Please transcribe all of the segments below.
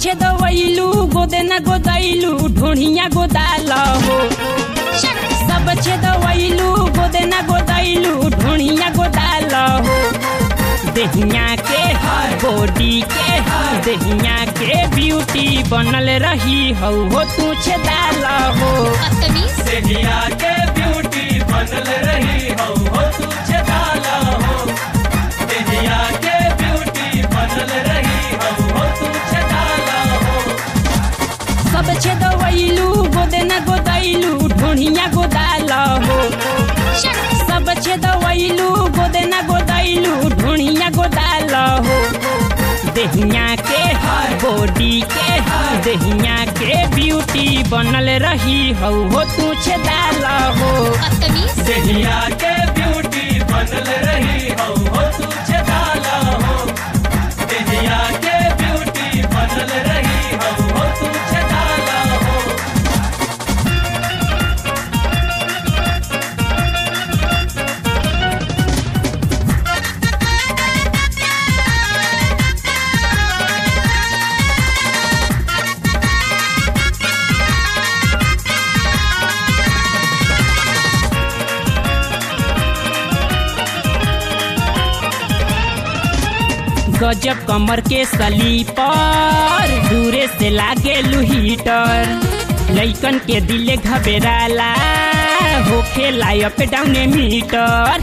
छेदवैलू गोदे न गोदैलू ढोढ़िया गोदाल हो सब छेदवैलू गोदे न गोदैलू ढोढ़िया गोदाल हो देहिया के बॉडी के देहिया के ब्यूटी बनल रही हो हो तू छेदाल हो बदतमीज देहिया के ब्यूटी बनल रही हो हो तू छेदाला हो देहिया के ब्यूटी बनल रही हो हो तू छेदाला हो सब छेदवैलू गोदे न गोदैलू ढोढ़िया गोदाल हो सब छेदवैलू गोदे न गोदैलू ढोढ़िया गोदाल हो देहिया के बॉडी के देहिया के ब्यूटी बनल रही हो हो तू छेदाल हो बदतमीज देहिया के ब्यूटी बनल रही हो हो तू छेदाला हो देहिया के ब्यूटी बनल रही हो हो तू छेदाला हो गजब कमर के सलीपर दूरे से लागे लुहीटर लइकन के दिले घबेराला होखे लायक डाउन मीटर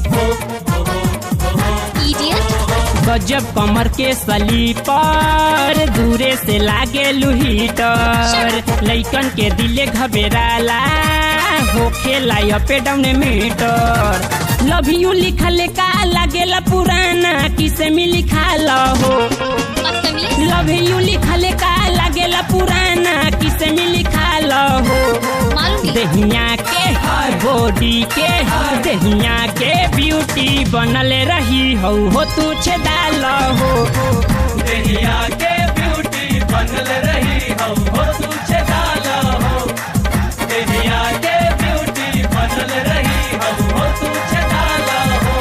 इडियट गजब कमर के सलीपर दूरे से लागे लुहीटर लइकन के दिले घबेराला होखे लायक डाउन मीटर लव यू लिखल का लागेला पुराना किसे में लिखाल हो बदतमीज लव यू लिखल का लागेला पुराना किसे में लिखाल हो मालूम नहीं देहिया के बॉडी के देहिया के ब्यूटी बनल रही हो हो तू छेदाल हो देहिया के ब्यूटी बनल रही हो हो तू छेदाला हो देहिया के ब्यूटी बनल रही हो हो तू छेदाला हो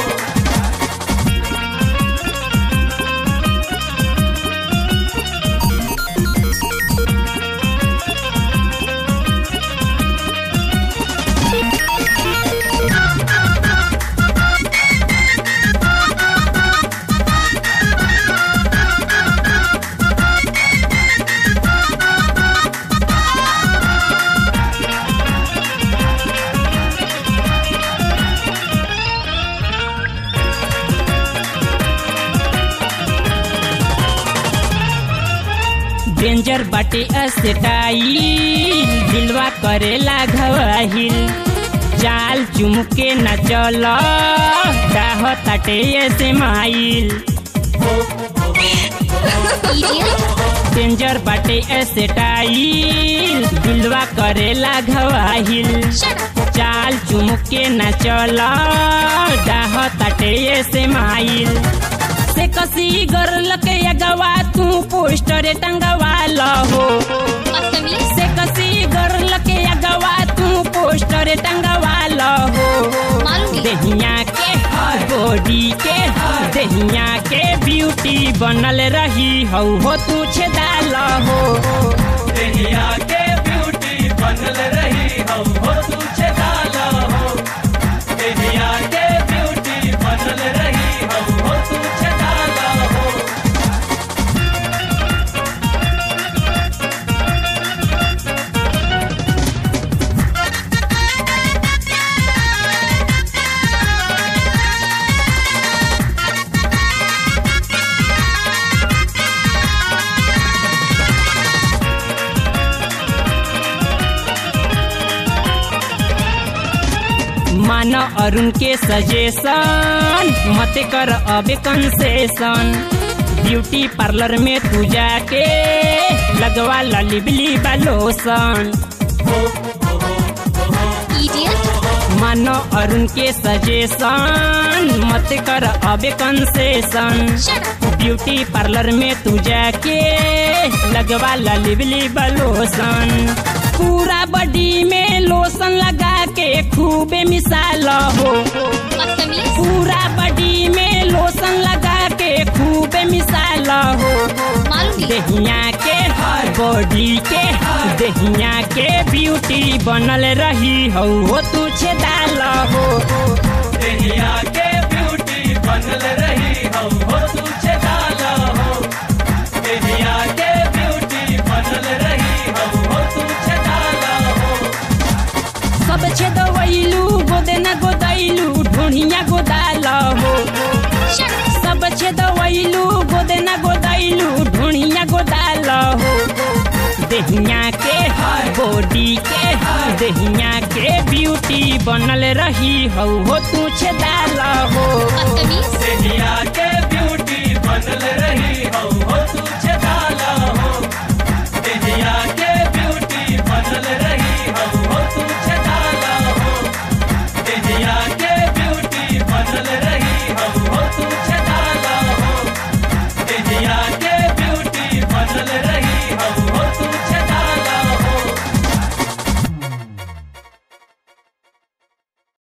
डेंजर बाटे अस्टाइल दिलवा करेला घवाहिल चाल चुमके न चल डाह ताटे से माइल इडियट डेंजर बाटे अस्टाइल दिलवा करेला घवाहिल चाल चुमके न चल डाह ताटे से माइल से कसी गर्ल के अगवा तू पोस्टर टंगवा हो बदतमीज से कसी गर्ल के अगवा तू पोस्टर टंगवा हो मालूम नहीं देहिया के बॉडी के देहिया के ब्यूटी बनल रही हो हो तू छेदाल हो देहिया के ब्यूटी बनल रही हो हो तू छेदाला हो देहिया के ब्यूटी बनल रही हो हो तू छेदाला हो मान अरुण के सजेशन मत कर अबे कंसेशन ब्यूटी पार्लर में तू जाके लगवा ललिबली लोशन इडियट मानो अरुण के सजेशन मत कर अबे कंसेशन ब्यूटी पार्लर में तू जाके लगवा लिबली लोशन पूरा बॉडी में लोशन लगा के खूबे मिसाल हो बदतमीज पूरा बॉडी में लोशन लगा के खूबे मिसाल हो मालूम नहीं देहिया के बॉडी के दहिया के ब्यूटी बनल रही हो हो तू छेदाल हो देहिया के ब्यूटी बनल रही हो हो तू छेदाला हो देहिया के ब्यूटी बनल रही हो हो तू छेदाला हो सब छेदवैलू गोदे न गोदैलू ढोढ़िया गोदाल हो सब छेदवैलू गोदे न गोदैलू ढोढ़िया गोदाल हो दहिया के बॉडी के दहिया के ब्यूटी बनल रही हो हो तू छेदाल हो बदतमीज देहिया के ब्यूटी बनल रही हो हो तू